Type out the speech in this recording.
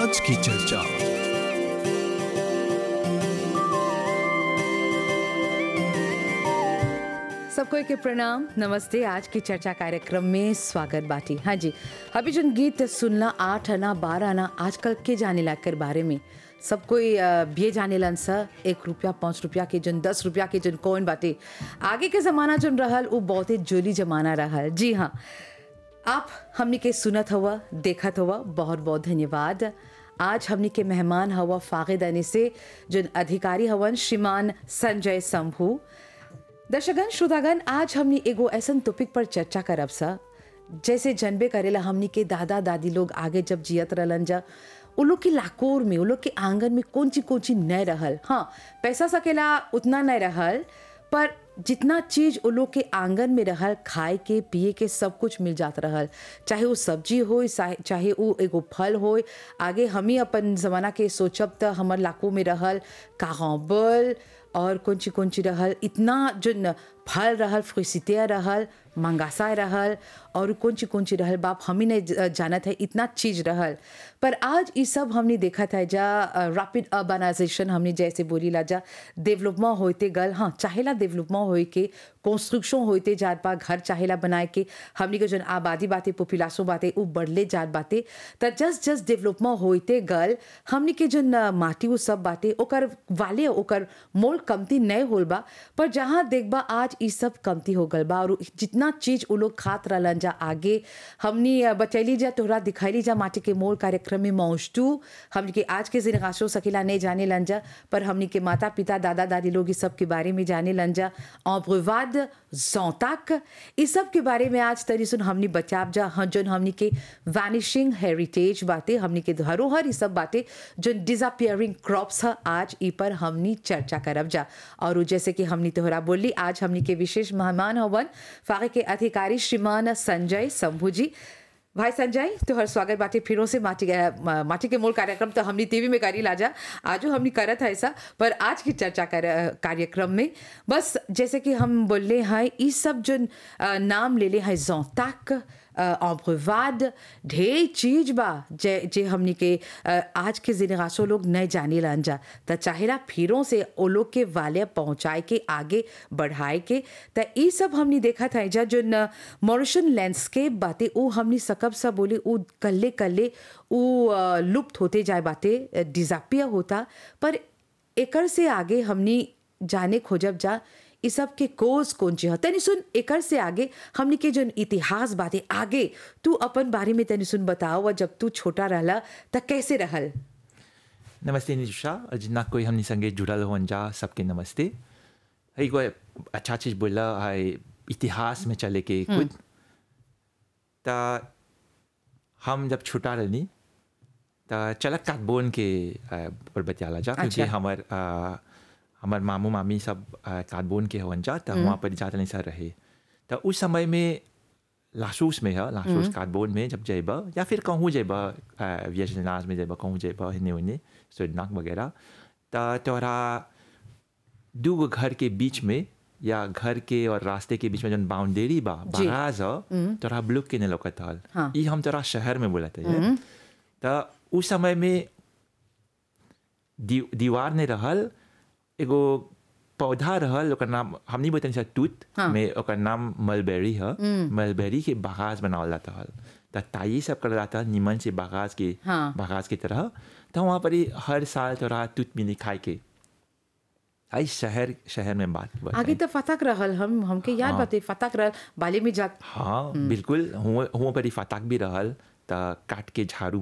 आज की चर्चा सबको के प्रणाम नमस्ते आज की चर्चा कार्यक्रम में स्वागत बाटी हाँ जी अभी जो गीत सुनला आठ आना बारह आना आजकल के जाने ला कर बारे में सब कोई अ, बिये जाने लन सा एक रुपया पाँच रुपया के जन दस रुपया के जन कौन बाटे आगे के ज़माना जन रहल वो बहुते जोली जमाना रहल जी हाँ आप हमनी के सुनत हुआ देखत हुआ बहुत बहुत धन्यवाद आज हमनी के मेहमान हवा फागिदानी से जन अधिकारी हवन श्रीमान संजय शंभू दर्शकगण श्रोतागण आज हमनी एगो ऐसन टॉपिक पर चर्चा करब सा जैसे जनबे करेला हमनी के दादा दादी लोग आगे जब जियत रहलन जा उ लोग के लाकोर में उ लोग के आंगन में कौन चीज कौन चीज नहीं रहल हाँ पैसा सकेला उतना नहीं रहल पर जितना चीज उ लोग के आंगन में रहल खाए के पिए के सब कुछ मिल जात रहल चाहे वो सब्जी हो चाहे वो एगो फल हो आगे हम ही अपन जमाना के सोचब त हमर लाको में रहल कागबल और कौन ची कौन ची रहल इतना जो न फल रहल फ्रिसितिया रहल मंगासा रहल और कौन ची कौन ची रहल बाप हम ही नहीं ज- जानत है इतना चीज रहल पर आज ये सब हमने देखा था जा रैपिड अर्बनाइजेशन हमने जैसे बोली ला जा डेवलपमेंट होते गल हाँ चाहेला डेवलपमेंट होए के कंस्ट्रक्शन होते जात बा घर चाहेला बनाए के हमने के जन आबादी बाते पॉपुलेशन बाते उ बढ़ले जात बाते त जस्ट जस्ट डेवलपमेंट होते गल हमने के जन अ, माटी वो सब बाटे ओकर वाले ओकर मोल कमती नहीं होल बा पर जहाँ देखबा आज ई सब कमती हो गल बा और जितना चीज उ लोग खात रहलन जा आगे हमनी अ, बतैली जा तोहरा दिखैली जा माटी के मोल कार्यक्रम में मौजू हमनी के आज के जिनगाशो सकेला नहीं जाने लन जा पर हमनी के माता पिता दादा दादी लोग इस सब के बारे में जाने लन जा अब्रवाद जौताक इस सब के बारे में आज तरी सुन हमनी बचाब जा हाँ जोन हमनी के वैनिशिंग हेरिटेज बातें हमनी के धरोहर ई सब बातें जो डिसअपियरिंग क्रॉप्स है आज ई पर हमनी चर्चा करब जा और उ जैसे कि हमनी तोहरा बोली आज हमनी के विशेष मेहमान हवन फागे के अधिकारी श्रीमान संजय शंभू जी भाई संजय तोहर स्वागत बाटे फिरों से माटी के माटी के मोल कार्यक्रम तो हमनी टीवी में करी लाजा आजो हमनी करत है ऐसा पर आज की चर्चा कर कार्यक्रम में बस जैसे कि हम बोले हैं ई सब जो अ, नाम ले ले हैं जोताक अम्रवाद ढेर चीज बा जे जे हमनी के अ, आज के जिनगासो लोग नहीं जाने लन जा त चाहेला फिरों से ओ लोग के वाले पहुंचाए के आगे बढ़ाए के त ई सब हमनी देखा था जा जो मॉरिशन लैंडस्केप बाते उ हमनी सकब सा बोले उ कल्ले कल्ले उ अ, लुप्त होते जाए बाते डिजापिया होता पर एकर से आगे हमनी जाने खोजब जा ई सब के कोज कौन ची ह तनी सुन एकर से आगे हमनी के जो इतिहास बाते आगे तू अपन बारे में तनी सुन बताओ और जब तू छोटा रहला त कैसे रहल नमस्ते निशा और जितना कोई हमने संगे जुड़ल हो जा सबके नमस्ते है कोई अच्छा चीज बोला है इतिहास में चले के कुछ ता हम जब छोटा रहनी ता चला काटबोन के अ, पर बतियाला जा क्योंकि अच्छा। हमार अ, हमार मामू मामी सब अ, काटबोन के हवन जा तो वहाँ पर जाते नहीं सर रहे तो उस समय में लासूस में है लासूस काटबोन में जब जेबा या फिर कहूँ जेबा वियतनाम में जेबा कहूँ जेबा हिन्ने उन्ने सुरनाक वगैरह तो तोरा दू गो घर के बीच में या घर के और रास्ते के बीच में जन बाउंड्री बा जी। बराज ह तोरा ब्लॉक के ने लौकत हल हाँ। ई हम तोरा शहर में बोलत है तो उस समय में दी, दीवार ने रहल एगो पौधा रहल ओकर नाम हमनी बतनी सा तूत हाँ। में ओकर नाम मलबेरी है मलबेरी के बागाज बनावल जाता हल तो ताई सब कर जाता हल निमन से बागाज के हाँ। बागाज की तरह तो वहाँ पर ही हर साल तोरा तूत मिली खाए के आई शहर शहर में बात बताई। आगे तो फतक रहल हम हमके याद बाते फतक रहल बाले में जा हाँ बिल्कुल हुआ हुआ पर ही फताक भी रहल त काट के झाड़ू